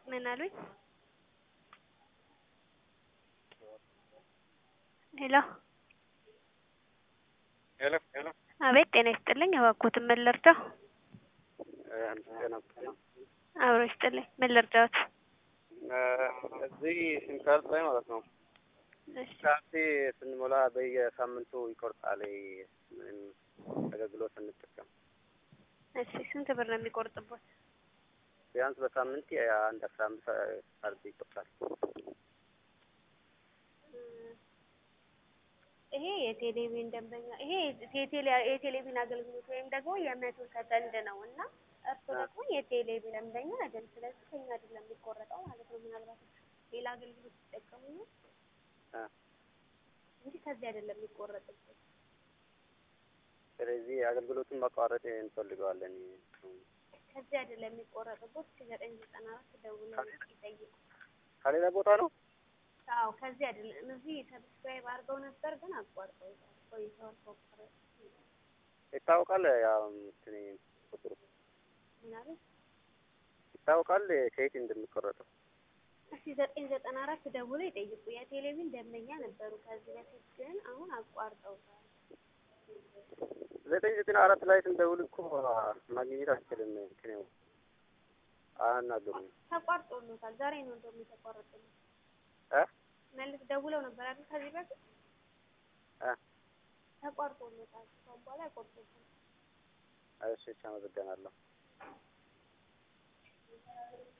ምን አሉኝ? ሄሎ ሄሎ ሄሎ አቤት ጤና ይስጥልኝ እባክዎትን ምን ልርዳው? ጤና አብሮ ይስጥልኝ ምን ልርዳዎት? እዚህ ሲም ካርድ ላይ ማለት ነው እሺ ካርድ ስንሞላ በየሳምንቱ ይቆርጣል ምንም አገልግሎት ስንጠቀም እሺ ስንት ብር ነው የሚቆርጥቦት? ቢያንስ በሳምንት አንድ አስራ አምስት ካርድ ይቆርጣል። ይሄ የቴሌቪዥን ደንበኛ ይሄ የቴሌ የቴሌቪዥን አገልግሎት ወይም ደግሞ የመቶ ሰከንድ ነው እና እርሱ ደግሞ የቴሌቪዥን ደንበኛ አይደል። ስለዚህ ከኛ አይደለም የሚቆረጠው ማለት ነው። ምናልባት ሌላ አገልግሎት ሲጠቀሙ ነው አ እንጂ ከዚህ አይደለም የሚቆረጥበት። ስለዚህ አገልግሎቱን ማቋረጥ እንፈልገዋለን። ከዚህ አይደለም የሚቆረጥበት። እስከ ዘጠኝ ዘጠና አራት ደውለው ይጠይቁ። ከሌላ ቦታ ነው። አዎ ከዚህ አይደለም። እዚህ ሰብስክራይብ አድርገው ነበር ግን አቋርጠው ቆይተዋል። ከቆረጡ ይታወቃል። ያው እንትን ቁጥሩ ምናምን ይታወቃል ከየት እንደሚቆረጠው። እስኪ ዘጠኝ ዘጠና አራት ደውለው ይጠይቁ። የቴሌቪዥን ደንበኛ ነበሩ ከዚህ በፊት ግን አሁን አቋርጠውታል። ዘጠኝ ዘጠና አራት ላይ ስንደውል እኮ ማግኘት አልችልም። እንትን ነው አናገሩኝ ተቋርጦሎታል። ዛሬ ነው እንደውም የተቋረጠለት። እ መልስ ደውለው ነበር አይደል ከዚህ በፊት እ ተቋርጦሎታል። ከአሁን በኋላ አይቆርጡትም። እሺ፣ አመሰግናለሁ።